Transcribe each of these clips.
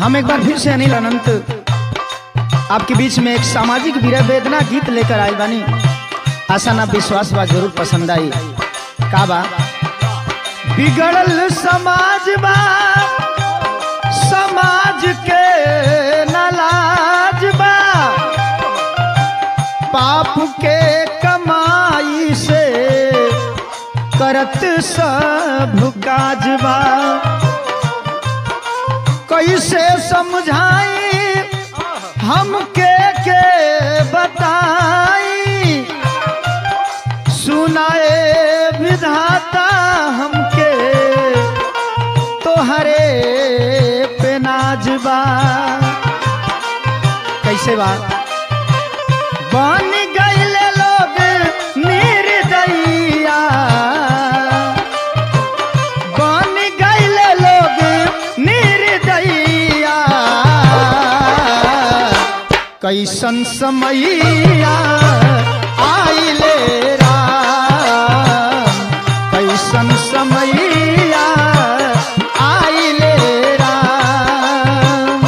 हम एक बार फिर से अनिल अनंत आपके बीच में एक सामाजिक विरह वेदना गीत लेकर आए बानी आशा ना विश्वास बा जरूर पसंद आई का बा बिगड़ल समाज बा समाज के नलाज बा पाप के कमाई से करत सब काजबा कैसे समझाई हमके के बताई सुनाए विधाता हमके तोहरे पे नाजबा कैसे बा बन गईले लोग निर्दयिया बन गईले लोग निर्दयिया कैसन समैया आइले राम कैसन समैया आइले राम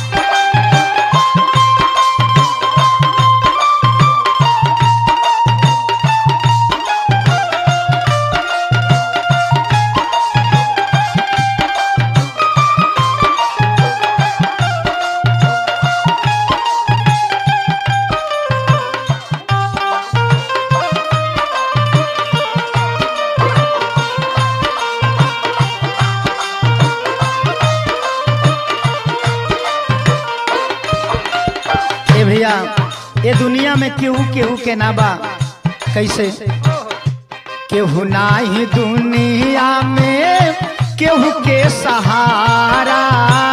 ए भैया ये दुनिया में केहू केहू के ना बा कैसे केहू नाही दुनिया में केहू के सहारा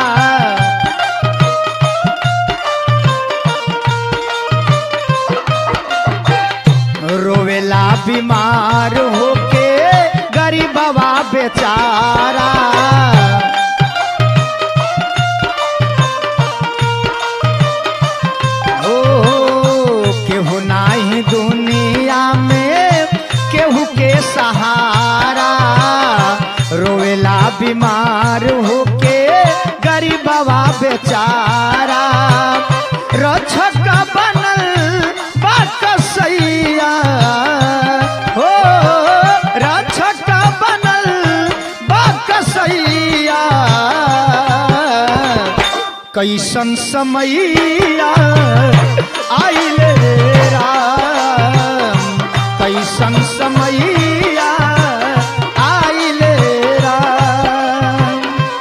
रोवेला बीमार होके गरीबवा बेचारा ओ केहू नाही दुनिया में केहू के सहारा रोवेला बीमार होके गरीबवा बेचारा रक्षक बनल बा कसैया हो रक्षक बनल बा कसैया कैसन समैया आइले राम कैसन समैया आइले राम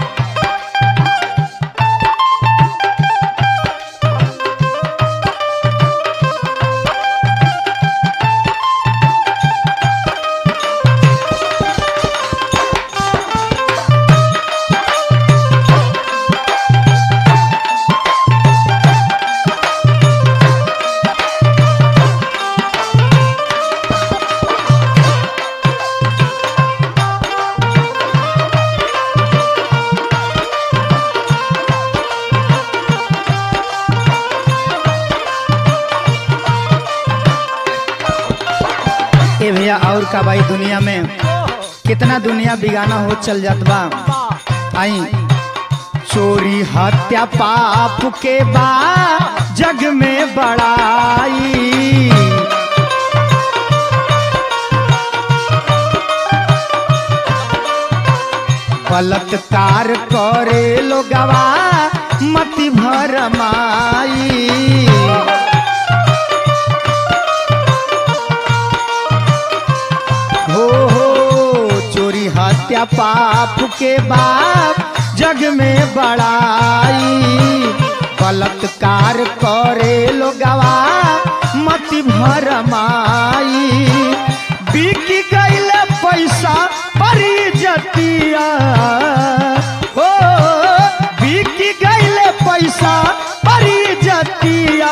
ए भैया और का भाई दुनिया में कितना दुनिया बिगाना हो चल जात बा आई चोरी हत्या पाप के बा जग में बड़ाई बलात्कार करे लोगवा मति भरमाई हो हो चोरी हत्या पाप के बाप जग में बड़ाई बलात्कार करे लोगवा मति भरमाई बिक गईल पैसा पर जतिया हो बिक गईल पैसा पर जतिया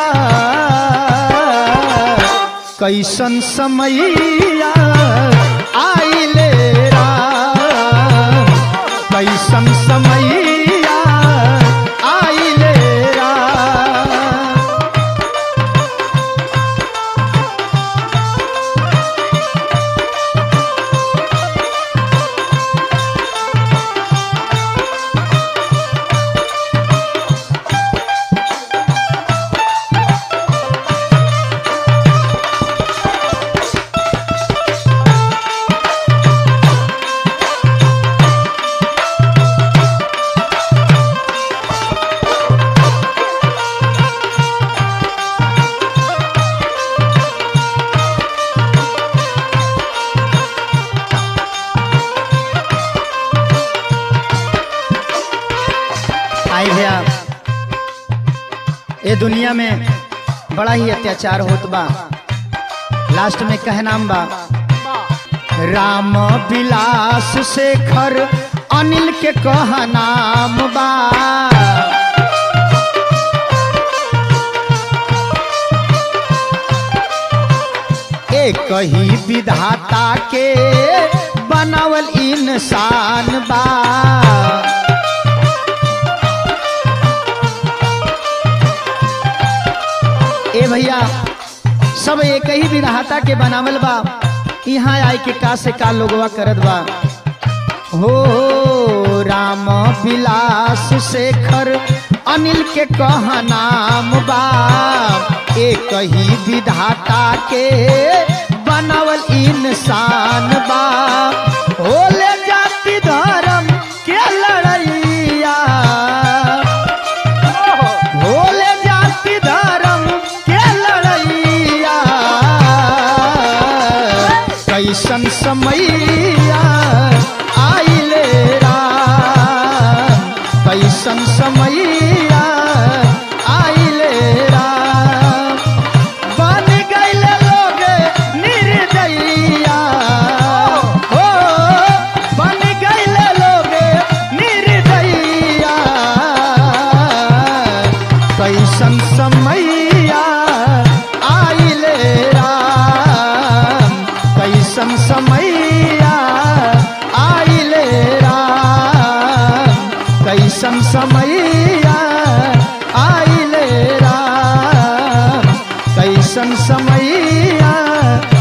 कैसन समैया आइले राम कैसन समैया आइले राम ये दुनिया में बड़ा ही अत्याचार होत बा लास्ट में कह नाम बा राम विलास शेखर अनिल के कह नाम बा एक ही विधाता के बनावल इंसान बा ए भैया सब एक ही विधाता के बनावल बा यहाँ आए के का से का लोगवा करत बा हो राम विलास शेखर अनिल के कह नाम बा एक ही विधाता के बनावल इंसान बा होले जाति धर्म के लड़ैया होले जाति धर्म के लड़ैया कैसन समैया आइले राम कैसन समैया आइले राम बन गइले लोग निर्दयिया हो बन गइले लोग निर्दयिया कैसन समैया आइले राम कैसन समैया आइले राम कैसन समैया आइले राम कैसन समैया